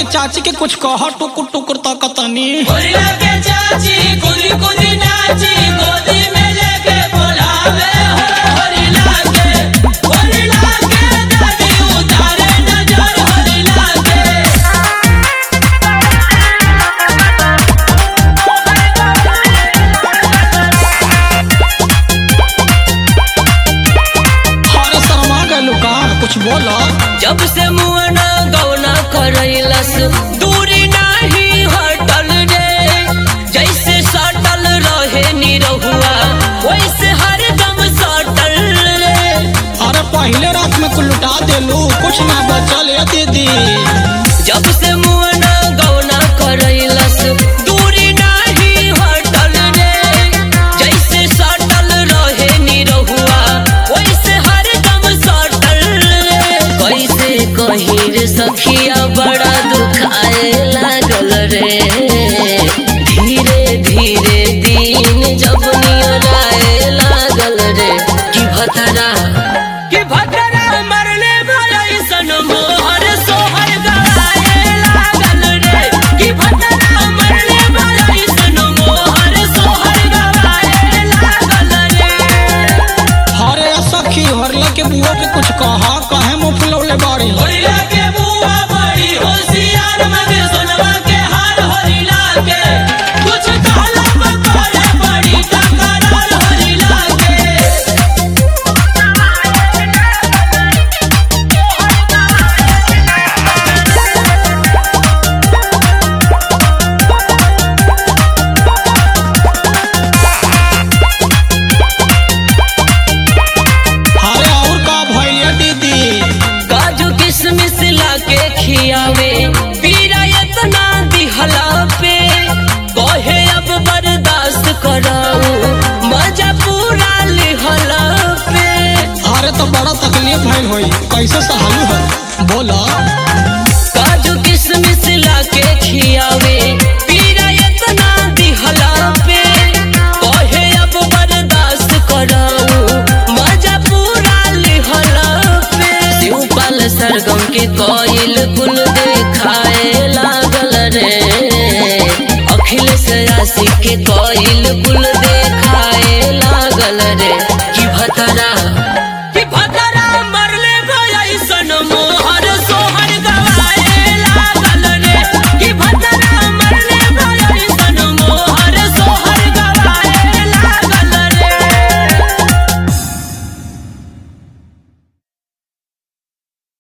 चाची के कुछ कह टुकुर टुकुर तकतनी होरिया के चाची कुदी कुदी नाची गोदी में लेके बोलावे हो होरिला के होरिला के दादी उतारे नजर होरिला के अरे शर्मा गलू का कुछ बोला जब से मुअना गौना करैलस दूरी नाही हटल रे जैसे सटल रहे निरहुआ वैसे हरदम सटल रे अरे पहले रात में कुल लुटा देलू कुछ ना बचल है दीदी जब से मुअना गौना करैलस दूरी नाही हटल रे जैसे सटल रहे निरहुआ वैसे हरदम सटल रे कैसे कहीं रे सखिया बड़ा दुखाए लागल रे धीरे धीरे दिन जब नियराए लागल रे कि भतरा कि भतरा मरले भलाई सन मोहर सोहर गवाए लागल रे कि भतरा मरले भलाई सन मोहर सोहर गवाए लागल रे अरे सखी हरला के बुआ के कुछ कहा कहे मुंह फुलौले बाड़ी होरिला के बुआ बड़ी होशियार मगे सोनवा के हार होरिला के कुछ कहला बकोरे बड़ी टकरार होरिला के अरे और का भैया दीदी काजू किशमिश लाके खियावे पीरा इतना दिहला पे कहे अब बर्दाश्त कराऊ मजा पूरा लिहला पे अरे तो बड़ा तकलीफ भइल होई कैसे सहालू हो बोला काजू किशमिश लाके खियावे पीरा इतना दिहला पे कहे अब बर्दाश्त कराऊ मजा पूरा लिहला पे शिवपाल सरगम के कोयल कुल देखाए लागल रे अखिलेश राशि के कोयल कुल